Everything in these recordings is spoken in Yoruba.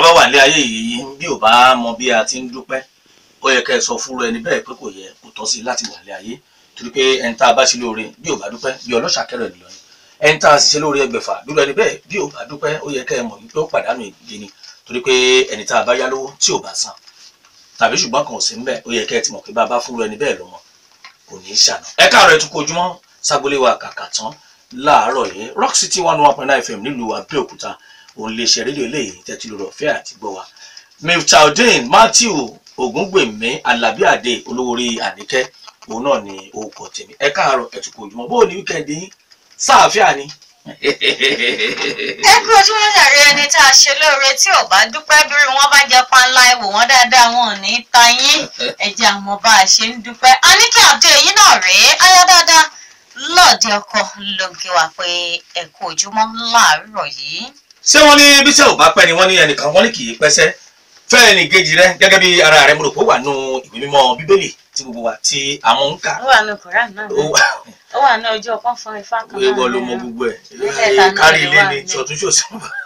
bá wà ní ayé yìí bí ò bá mọ bí a ti ń dúpẹ́ ó yẹ kẹ́ ẹ sọ fúnra ẹni bẹ́ẹ̀ pé kò yẹ kò tọ́ sí láti wà ní ayé torí pé ẹni tá a bá ṣe lóore bí ò bá dúpẹ́ bí ọlọ́ṣà kẹrọ ẹ̀ lọ ni ẹni tá a sì ṣe lóore ẹgbẹ̀fà dúró ẹni bẹ́ẹ̀ bí ò bá dúpẹ́ ó yẹ kẹ́ ẹ mọ̀ wípé ó pàdánù ìdí ni torí pé ẹni tá a bá yá lówó tí ò bá san tàbí ṣùgbọ́n kan ò sí ńbẹ̀ ó yẹ kẹ́ ẹ ti mọ̀ pé bá a bá fúnra ẹni bẹ́ẹ̀ lọ́mọ kò ní í ṣàná ẹ káàárọ̀ ẹ tún kó ojúmọ́ ságbólé wa kàkà tán láàárọ̀ yìí rock city one one point nine fm nílùú abẹ́òkúta òun lè ṣe rédíò eléyìí tẹ́tí lórí ọ̀fẹ́ àti gbọ́ wa miftaudeen matthew ògúngbèmí alábíàdé olówórí àníkẹ́ òun náà ni orúkọ tèmi ẹ káàárọ̀ ẹ tún kó ojúmọ́ bó o ní wíkẹ́ndì yín sáàfíà ni. ẹ kú ojúmọ́ jàre ẹni tá a ṣe lóore tí ò bá dúpẹ́ bí wọ́n bá jẹ panla ẹ̀wò wọn dáadáa wọn ò ní í ta yín ẹ̀jẹ̀ àmọ́ bá a ṣe ń dúpẹ́ a ní kí àdé yín náà rèé ayá dáadáa lọ́ọ̀dẹ ọkọ ló ń kí wa pé ẹ kú ojúmọ́ láàárọ̀ yìí. ṣé wọ́n ní bíṣẹ́ ò bá pẹ́ ni wọ́n ní ẹnìkan wọ́n ní kì í pẹ́sẹ́ fẹ́ẹ̀ ní kejì rẹ gẹ́gẹ́ bí ara rẹ mo rò pé ó wà nù ìwé mímọ́ bíbélì tí gbogbo wa tí àwọn ń kà ó wà ní koran náà ó wà ó wà ní ọjọ́ kan fún ifá kan wíwọ ló mọ gbogbo ẹ̀ Mẹ́tẹ̀ẹ̀ta náà kárí ló ilé wà ní nílẹ̀. ṣọ̀túnṣòsì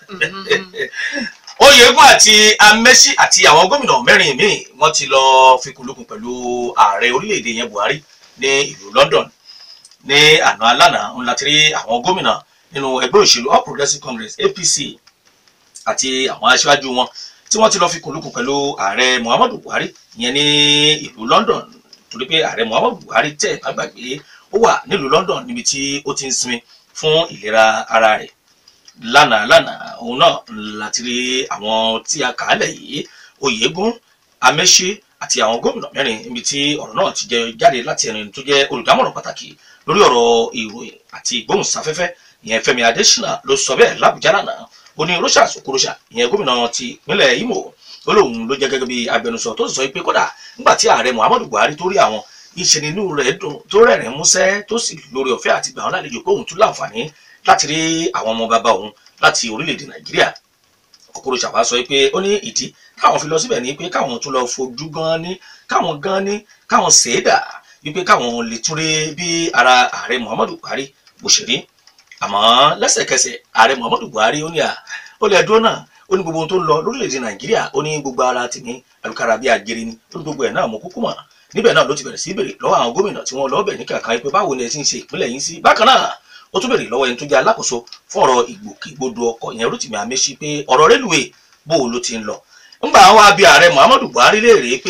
oyègùn àti amẹ́sí àti àwọn gómìnà mẹ́rin míì wọ́n ti lọ fikùnlukùn pẹ̀lú ààrẹ orílẹ̀-èdè yẹn buhari ní ìlú london ní àná alánà ń láti rí àwọn gómìnà nínú ẹgbẹ́ òṣèlú all progressives congress apc àti àwọn aṣáájú wọn tí wọ́n ti lọ fikùnlukùn pẹ̀lú ààrẹ muhammadu buhari ìyẹn ní ìlú london torí pé ààrẹ muhammadu buhari tẹ̀ bá gbàgbé ó wà nílùú london níbi tí ó ti ń sinmi fún ìlera ara rẹ̀ lánàá lánàá òun náà láti rí àwọn tí a kà á lẹ̀ yìí oyègùn amẹ́ṣẹ́ àti àwọn gómìnà mẹ́rin níbi tí ọ̀rọ̀ náà ti jẹ jáde láti ẹni tó jẹ́ olùdámọ̀ràn pàtàkì lórí ọ̀rọ̀ ìròyìn àti ìgbóhùnsáfẹ́fẹ́ ìyẹn fẹ́mi adésínà ló sọ bẹ́ẹ̀ làbújá lánàá ó ní rochas okorocha ìyẹn gómìnà ti ìpínlẹ̀ imo ó lóun ló jẹ́ gẹ́gẹ́ bí agbẹnusọ tó sì sọ pé kódà nígbà tí ààrẹ muhammadu buhari tó rí àwọn ìṣe nínú rẹ̀ dùn tó rẹ̀rìn músẹ́ tó sì lórí ọ̀fẹ́ àti gbà wọn lálejò pé òun tún láǹfààní láti rí àwọn ọmọ bàbá òun láti orílẹ̀-èdè nàìjíríà okorocha wá sọ pé ó ní ìdí káwọn fi lọ síbẹ̀ ní pé káwọn tún lọ fojú gan ní káwọn gan ní káwọn ṣèédà wípé káwọn lè tún rí bí ara ààrẹ muhammadu buhari bó ṣe rí àmọ́ lẹ́sẹ̀kẹsẹ̀ ààrẹ muhammadu buhari ó ní à ó lè dúró náà ó ní gbogbo ohun tó ń lọ lórílẹ̀‐èdè nàìjíríà ó ní gbogbo ara tèmi alukara bíi àjèrè ni ó ní gbogbo ẹ̀ náà mo kúkú mọ̀ níbẹ̀ náà ló ti bẹ̀rẹ̀ sí bèrè lọ́wọ́ àwọn gómìnà tí wọ́n lọ́ọ́ bẹ̀ ní kankan pé báwo ni ẹ ti ń ṣe ìpínlẹ̀ yín sí bákan náà ó tún bèrè lọ́wọ́ ẹni tó jẹ́ alákòóso fún ọ̀rọ̀ ìgbòkègbodò ọkọ̀ yẹn rotimi amesi pé ọ̀rọ̀ rélùwé bó o ló ti ń lọ ńgbà àwọn abi ààrẹ muhammadu buhari léèrè pé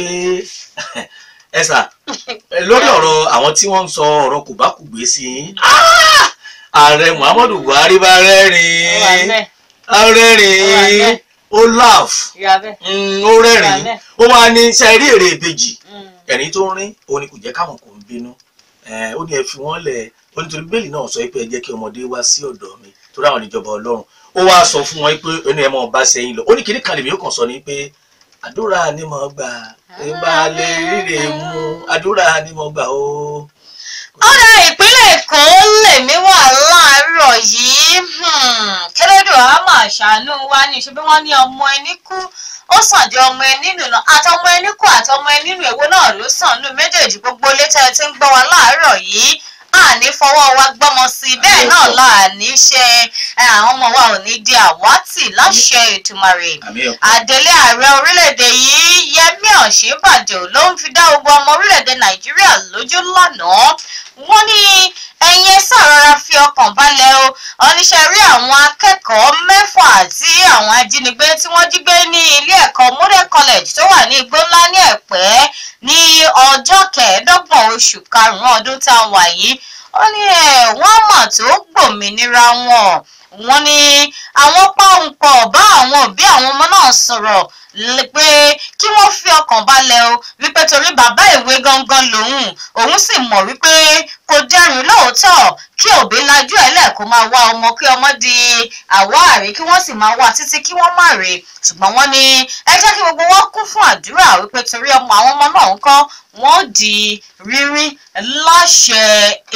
ẹ sà lórí ọ̀rọ̀ àwọn tí wọ́n ń sọ ọ̀rọ̀ kò bá kù gbé sí i Ah! ààrẹ muhammadu buhari bá ó wà rẹ́rìn-ín bẹ́ẹ̀ ó rẹ́rìn-ín ó laugh ìyá bẹ́ẹ̀ Mm, ó rẹ́rìn-ín ó wá ní sẹ́rí èrè ìbejì Mm. ẹ̀rín tó ń rín òun ni kò jẹ́ káwọn kò ń bínú Eh, ó ní ẹ fi wọ́n lẹ̀ ó nítorí bíbélì náà sọ pé ẹ jẹ́ kí ọmọdé wá sí ọ̀dọ̀ mi torí àwọn ìjọba ọlọ́run ó wá sọ fún wọn pé ẹni ẹ mọ̀ bá sẹ́yìn lọ ó ní kíní kan lèmi ó kàn sọ ni pé àdúrà ni mo gbà ìbá lè ríre mú àdúrà ni mo gbà ó. ọ̀dà ìpínlẹ̀ èkó lèmi wà láàárọ̀ yìí kẹlẹ́dọ̀ á máa ṣàánú wa ní ṣe bí wọ́n ní ọmọ ẹni kú ó sàn jẹ́ ọmọ ẹni nù náà àtọmọ ẹni kú àtọmọ ẹni nù èwo náà ló sàn nù méjèèjì gbogbo létà ẹ ti ń gbọ́ wa láàárọ̀ yìí àní fọwọ́ wa gbọ́mọ sí i bẹ́ẹ̀ náà láàní ṣe ẹ, àwọn ọmọ wa ò ní di àwátì láṣẹ ìtumàrè àmì ẹ̀ àdélé ààrẹ orílẹ̀-èdè yìí yẹmí ọ̀ṣínbàjò ló ń fi dá gbogbo ọmọ orílẹ̀-èdè nàìjíríà lójú lánàá wọ́n ní ẹ̀yin ẹ ṣàrọra fi ọkàn balẹ̀ o oníṣẹ́ rí àwọn akẹ́kọ̀ọ́ mẹ́fà tí àwọn ajínigbé tí wọ́n jí gbé ní ilé ẹ̀kọ́ model college tó wà ní igbó ńlá ní ẹ̀pẹ́ ní ọjọ́ kẹẹ̀ẹ́dọ́gbọ̀n oṣù karùn-ún ọdún tá a wà yìí ó ní ẹ̀ wọ́n mọ̀ tó gbòmìnira wọn wọ́n ní àwọn pàǹpọ̀ bá àwọn òbí àwọn ọmọ náà sọ̀rọ̀ l- pé kí wọ́n fi ọkàn balẹ̀ o wípé torí bàbá ìwé gangan lòun òun sì mọ̀ wípé kò dẹrùn lóòótọ́ kí òbí lajú ẹ̀ lẹ̀ kó máa wá ọmọ kí ọmọ di àwáàrí kí wọ́n sì máa wá títí kí wọ́n má rè ṣùgbọ́n wọ́n ní ẹ jẹ́ kí gbogbo wọn kún fún àdúrà wípé torí ọmọ àwọn ọmọ náà ń kọ́ wọ́n di rírí láṣẹ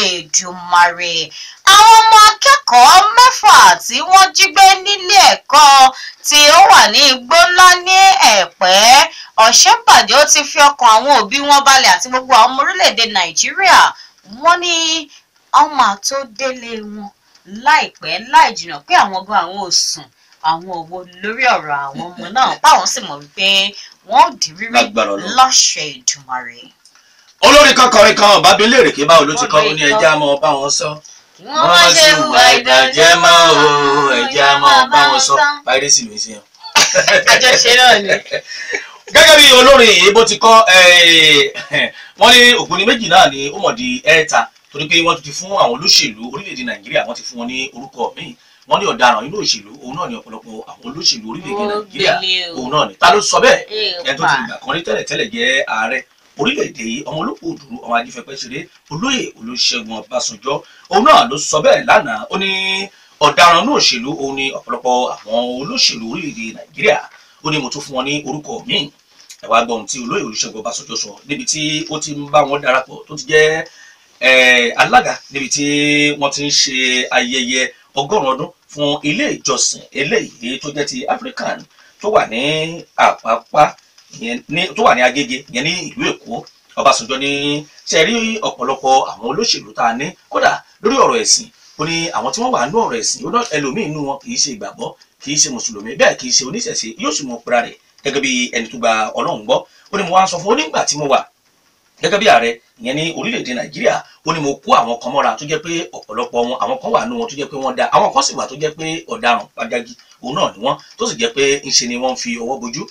Èdùmàrè àwọn ọmọ akẹ́kọ̀ọ́ mẹ́fà tí wọ́n jí gbé nílé ẹ̀kọ́ tí ó wà ní igbó ńlá ní ẹ̀pẹ́ ọ̀ṣẹ́bàjẹ́ ó ti fi ọkàn àwọn òbí wọn balẹ̀ àti gbogbo àwọn ọmọ orílẹ̀-èdè nàìjíríà wọ́n ní ọmọ tó délé wọn láìpẹ́ láì jìnnà pé àwọn gan àwọn ò sùn àwọn òwò lórí ọ̀rọ̀ àwọn ọmọ náà báwọn sì mọ̀ wípé wọ́n ò di rírí Lágbára Ọlọ́run. láṣẹ Èdùmàrè. olórin kan kọrin kan ọba bí léèrè kí báwo ló ti kọ́ ó ní ẹja mọ bá wọn sọ kí wọ́n má ṣe hùwà ìbàjẹ́ mọ́ o ẹja mọ bá wọn sọ pàrẹ́sì ló ń ṣe hàn. àjọṣe náà ni. gẹ́gẹ́ bí olórin yìí bó ti kọ́ wọ́n ní ògbóni méjì náà ni ó mọ̀ di ẹ̀ẹ́ta torí pé wọ́n ti fún àwọn olóṣèlú orílẹ̀-èdè nàìjíríà wọ́n ti fún wọn ní orúkọ míì wọ́n ní ọ̀daràn inú òṣèlú òun náà ni ọ̀pọ̀lọpọ̀ àwọn olóṣèlú orílẹ̀-èdè Ó nàìjíríà gbélé o. òun náà ni ta ló sọ bẹ́ẹ̀ Èèpà. ẹni tó ti gbà kan rí tẹ́lẹ̀tẹ́lẹ̀ jẹ́ ààrẹ orílẹ̀-èdè yìí ọmọ olóko òdùrú ọmọ ajífẹ́pẹ́ ṣeré olóyè olóṣègùn ọbásanjọ́ òun náà ló sọ bẹ́ẹ̀ lánàá ó ní ọ̀daràn inú òṣèlú òun ni ọ̀pọ̀lọpọ̀ àwọn olóṣèlú orílẹ̀-èdè nàìjíríà ó ní mo tún fún wọn ní orúkọ míì ẹ wá gbọ́ ohun tí olóyè olùṣègùn ọbásanjọ́ sọ níbi tí ó ti ń bá wọn darapọ̀ tó ti jẹ́ eh, alága níbi tí wọ́n ti ń ṣe ayẹyẹ ọgọ́rùn-ún ọdún fún ilé ìjọsìn eléyìí tó jẹ́ ti african tó wà ní àpápá ìyẹn ní tó wà ní agége ìyẹn ní ìlú èkó ọbásanjọ́ ní ṣe rí ọ̀pọ̀lọpọ̀ àwọn olóṣèlú tá a ní kódà lórí ọ̀rọ̀ ẹ̀sìn ó ní àwọn tí wọ́n wà nínú ọ̀rọ̀ ẹ̀sìn ó ní ẹlòmíín nínú wọn kì í ṣe ìgbàgbọ́ kì í ṣe mùsùlùmí bẹ́ẹ̀ kì í ṣe oníṣẹ̀ṣe yóò sì mọ pera rẹ̀ gẹ́gẹ́ bí ẹni tó gba ọlọ́run gbọ́ ó ní mo wá ń sọ fún onígbà tí mo wà gẹ́gẹ́ bí ààrẹ ìyẹn ní orílẹ̀-èdè nàìjíríà ó ní mo kó àwọn kan mọ́ra tó jẹ́ pé ọ̀pọ̀lọpọ̀ wọn àwọn kan wà nínú wọn tó jẹ́ pé wọ́n da àwọn kan sì wà tó jẹ́ pé ọ̀daràn pàjágì òun náà ni wọ́n tó sì jẹ́ pé ńṣe ni wọ́n ń fi ọwọ́ bojú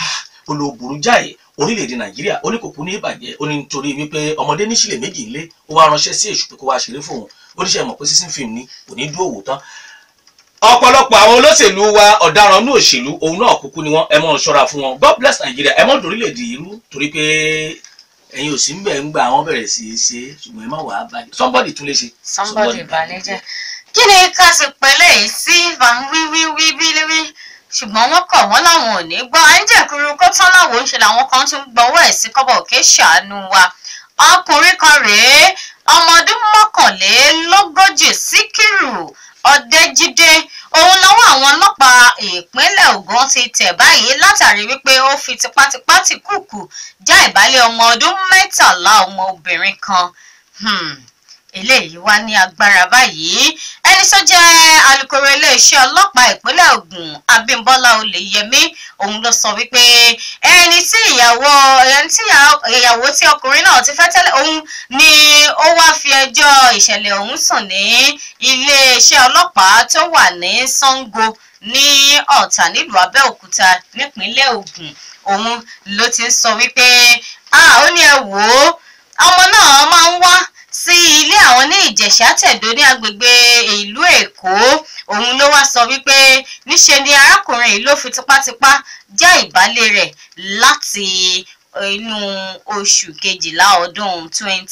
ó lo burú jáì orílẹ̀-èdè nàìjíríà ó ní kò kú ní ìbàjẹ́ ó ní nítorí wípé ọmọdé ní sílẹ̀ méjì ńlé ó wá ránṣẹ́ sí èṣù pé kó wá ṣeré fóun ó níṣẹ́ mọ̀ pé sísìn fíìmù ni kò ní dúró wò tán ọ̀pọ̀lọpọ̀ àwọn olóṣèlú wa ọ̀daràn ní òṣèlú òun náà kúkú ni wọ́n ẹ mọ̀ ṣọ́ra fún wọn God bless Nigeria ẹ mọ̀ dórílẹ̀-èdè irú torí pé ẹ̀yin ò sí ń bẹ̀ ń gba àwọn bẹ̀rẹ̀ sí í ṣe ṣùgbọ́n ẹ má wàá bàjẹ́ somebody tún lè ṣe. somebody balẹ̀jẹ́ kí ni ká sì pẹ̀lẹ́ yìí sí bá ń wí wí wí wí wí ṣùgbọ́n wọ́n kọ̀ wọ́n láwọn ò ní gbọ́ àìjẹ̀kuru kó tán láwọn ń ṣe làwọn kan tún gbọ́wọ́ ẹ̀ sí kọ́bọ̀ òkè ṣàánú wa ọkùnrin kan rèé ọmọ ọdún mọ́kànlélógójì síkírù ọ̀dẹ́jídé òun lọ́wọ́ àwọn ọlọ́pàá ìpínlẹ̀ Ògùn ti tẹ̀ báyìí látàrí wípé ó fi tipátipá tì kùkù já ìbálẹ̀ ọmọ ọdún mẹ́tàlá ọmọ obìnrin kan Hmm, eléyìí wá ní agbára báyìí ẹni tó jẹ́ alukoro iléeṣẹ́ ọlọ́pàá ìpínlẹ̀ Ògùn Abímbọ́lá Olèyẹmí òun ló sọ wípé ẹni tí ìyàwó ẹni tí ìyàwó tí ọkùnrin náà ti fẹ́ tẹ́lẹ̀ òun ni ó wá fi ẹjọ́ ìṣẹ̀lẹ̀ ọ̀hún sùn ní iléeṣẹ́ ọlọ́pàá tó wà ní Sango ní Ọ̀tà nílùú Abẹ́òkúta nípínlẹ̀ Ògùn òun ló ti ń sọ wípé ah ó ní ẹ wò ó ọmọ náà máa ń wá sí ilé àwọn ní ìjẹ̀ṣà tẹ̀dó ní agbègbè ìlú èkó òun ló wá sọ wípé níṣe ni arákùnrin yìí ló fi tipátipá já ìbálẹ̀ rẹ̀ láti inú oṣù kejìlá ọdún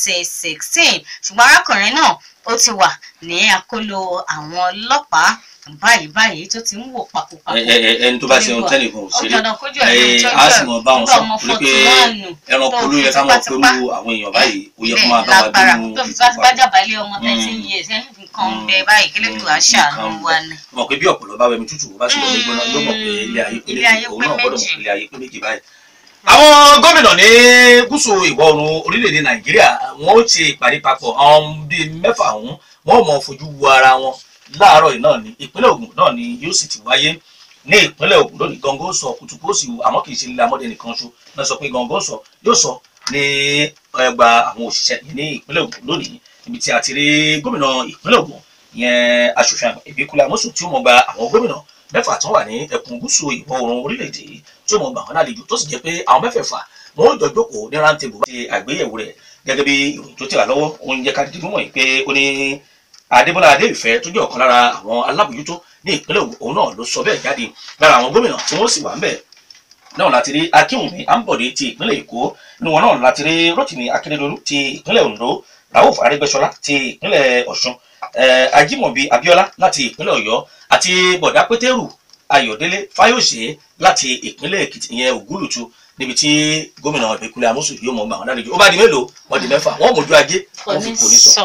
2016 ṣùgbọ́n arákùnrin náà ó ti wà ní àkólò àwọn ọlọ́pàá báyìí báyìí tó ti ń wò pakopako. ẹni tó bá ṣe ohun tẹ́nìkan ò ṣeré ọ̀dọ̀dọ̀ kójú ẹ̀ ló ń tọ́jú a sì mọ̀ bá wọn sọ ọmọ torí pé fọ́tùmánù ẹranko tó ló yẹ fi ká máa tipátipá pẹ̀lú àwọn èèyàn báyìí ó yẹ kó ilé máa bá wa lágbára dúró tó fi bá bá jàbálẹ̀ ọmọ thirteen Mm. years ẹ̀ nǹkan ń bẹ báyìí kí lẹ́tọ̀ àṣàánú wa ni. mọ̀ pé bí ọ̀pọ̀lọ́ bá wẹmi tútù bó bá sì lọ ní gbóná yóò mọ̀ pé ilé ayé pé Ilé ayé méjì òun pé náà gbọ́dọ̀ mọ̀ méjì. pé ilé ayé pé méjì báyìí. àwọn gómìnà ní gúúsù ìwọ̀ oòrùn orílẹ̀-èdè nàìjíríà wọ́n ó ṣe ìpàdé papọ̀ àwọn bíi mẹ́fà ọ̀hún wọ́n ò mọ̀ fojú wo ara wọn láàárọ̀ yìí náà ni ìpínlẹ̀ Ògùn náà ni yóò sì ti wáyé ní ìpínlẹ̀ Ògùn lónìí gangan ó sọ kùtùkù ó sì wù àmọ́ kì í ṣe lílẹ̀ amọ́dé nìkan ṣo náà sọ pé gangan ó sọ yóò sọ ní ẹgbà àwọn òṣìṣẹ́ yìí ní ìpínlẹ̀ Ògùn lónìí níbi tí a ti rí gómìnà ìpínlẹ̀ Ògùn ìyẹn aṣòfin àgbà Ìbíkúnlé Amósùn tí ó mọ̀ gba àwọn gómìnà mẹ́fà tó wà ní ẹkùn gúúsù ìwọ̀ oòrùn orílẹ̀-èdè yìí tí ó mọ̀ gbà wọn lálejò tó sì jẹ́ pé àwọn mẹ́fẹ̀ẹ̀fà wọn ò jọ jókòó ní rántébù bá ti àgbéyẹ̀wò rẹ̀ gẹ́gẹ́ bí ìròyìn tó tẹ̀ wá lọ́wọ́ ó ń jẹ́ ká dídí mọ̀ pé ó ní Adébọ́lá Adéìfẹ́ tó jẹ́ ọ̀kan lára àwọn alábòjútó ní ìpínlẹ̀ Ògùn òun náà ló sọ bẹ́ẹ̀ jáde lára àwọn gómìnà tí wọ́n sì wà ń bẹ̀ náà láti rí Akínwùmí Ambode ti ìpínlẹ̀ Èkó nínú wọn náà láti rí Rotimi Akeredolu ti ìpínlẹ̀ Ondo Rauf Arẹ́gbẹ́ṣọlá ti ìpínlẹ̀ Ọ̀ṣun eh, Ajímọ̀bí Abíọ́lá láti ìpínlẹ̀ Ọ̀yọ́ àti Bọ̀dá Pétérù Ayọ̀délé Fáyọ̀ṣe láti ìpínlẹ̀ Èkìtì ìyẹn Ògúlùtù níbi tí gómìnà Ìbíkúnlé Amósùn yóò mọ gbà wọn lálejò ó bá di mélòó wọn di mẹ́fà wọn mójú ajé wọn fi kò ní sọ.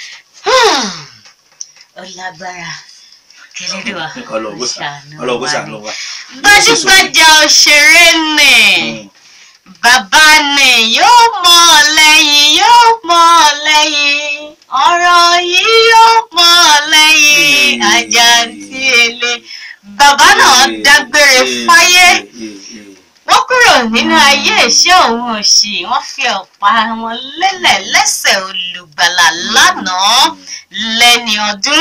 ó lágbára kẹlẹ́dùá ọlọ́gbó sànù wa. gbajúgbajà òṣèré nì bàbá nì yóò mọ̀ ọ́ lẹ́yìn yóò mọ̀ ọ́ lẹ́yìn ọ̀rọ̀ yìí yóò mọ̀ ọ́ lẹ́yìn Hmm. ajá tí ele bàbá náà dágbére fáyé wọ́n kúrò nínú ayé ìṣẹ́ òun òṣì wọ́n fi ọ̀pá wọn lélẹ̀ lẹ́sẹ̀ olùgbàlà lánàá lẹ́ni ọdún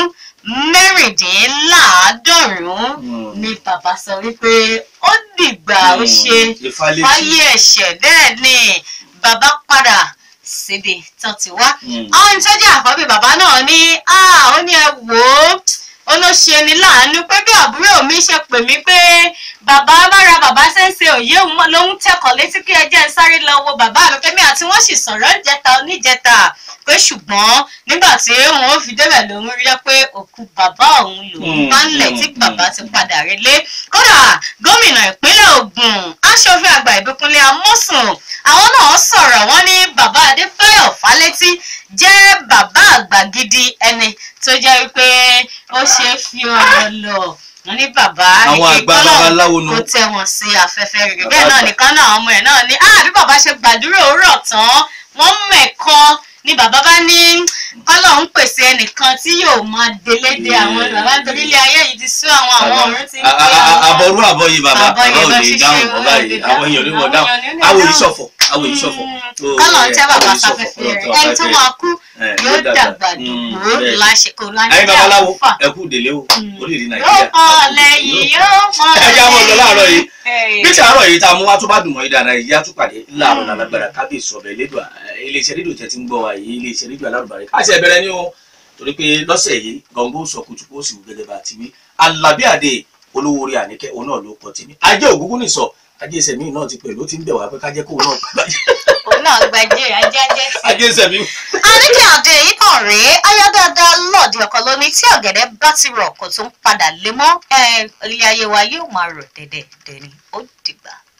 mẹ́rìndínláàádọ́rùn-ún ni bàbá sọ wípé ó dìgbà ó ṣe fáyé ẹ̀ṣẹ̀ bẹ́ẹ̀ ni bàbá padà síbi tó ti wá. àwọn ìtọ́jú àkọ́bí bàbá náà ní ó ní ẹ wò ó ó ló ṣe ni láàánú pé bí àbúrò mi ṣe pè mí pé bàbá bára bàbá ṣẹ́ṣe òye òun ló ń tẹ̀kọ̀ létí kí ẹ jẹ́ ń sáré lọ wo bàbá mi pé mi àti wọ́n sì sọ̀rọ̀ níjẹta oníjẹta pé ṣùgbọ́n nígbà tí wọn ò fi débẹ̀ lòun rí pé òkú bàbá òun lòun bá ń lẹ̀ tí bàbá ti padà relé kódà gómìnà ìpínlẹ̀ Ògùn aṣòfin àgbà Ìbíkúnlé Amósùn àwọn náà sọ̀rọ̀ wọ́n ní bàbá Adébáyọ̀ Fálétí jẹ́ bàbá àgbà gidi ẹni tó jẹ́ wípé ó ṣe é fi ọ̀rọ̀ lọ wọ́n ní bàbá àwọn àgbà babaláwo nu kó tẹ wọn sí afẹ́fẹ́ rere bẹ́ẹ̀ náà nìkan náà ọmọ ẹ̀ náà ní bí bàbá ṣe gbàdúrà òwúrọ̀ tán wọ́n mẹ̀kọ́ ni bàbá bá ní kọ́lọ̀ ń pèsè ẹnìkan tí yóò máa délédé àwọn bàbá nítorí ilé ayé yìí ti sú àwọn àwọn ọ̀run ti ń pè àwọn. àbọ̀rú àbọ̀yé bàbá bàbá ò lè dáhùn bọ́ báyìí àwọn èèyàn onímọ̀ dáhùn àwọn ìṣọ̀fọ̀ àwọn ìṣọ̀fọ̀. kọ́lọ̀ ń tẹ́ bàbá sáfẹ́fẹ́ rẹ̀ ẹni tó máa kú yóò dàgbà dùgbò láṣekò ayé babaláwo ẹ kú délé o orílẹ̀-èdè nàìjíríà. yóò mọ lẹ́yìn yóò mọ ẹ já mọ lọ láàárọ̀ yìí lẹ́yìn. bí ti àárọ̀ yìí tá a mú wá tó bá dùn mọ́ yìí dáadáa yìí á tún pàdé láàárọ̀ lálágbára kábíyèsí ọ̀bẹ lẹ́dùá iléeṣẹ́ rédíò tẹ́ ti ń gbọ́ wa yìí iléeṣẹ́ rédíò alárùbárẹ́ káṣí ẹ bẹ̀rẹ̀ ní o torí pé lọ́sẹ̀ yìí gọ̀ǹgó sọ kutuku ó sì wù gẹ́gẹ́ bá ti wí alábí àdé olówó orí àníkẹ́ òun náà ló pọ̀ tèmi ajé ògúngún nìsọ ajé ìsẹ̀mí náà ti pẹ̀lú ó ti ń bẹ̀ wá pé kájẹ́ kóun náà gbàgbé òun náà gbajẹ ajájẹ sí. ajé ìsẹ̀mí. àníkẹ́ àdé yìí kàn rèé ayá dáadáa lọ́ọ̀dì ọkọ lóní tí ọ̀gẹ̀dẹ̀ bá ti rọ̀ kò tún padà lé mọ́ ilé ayé wa yóò máa rọ̀ dẹ̀dẹ̀ dẹ̀ni ó dìgbà.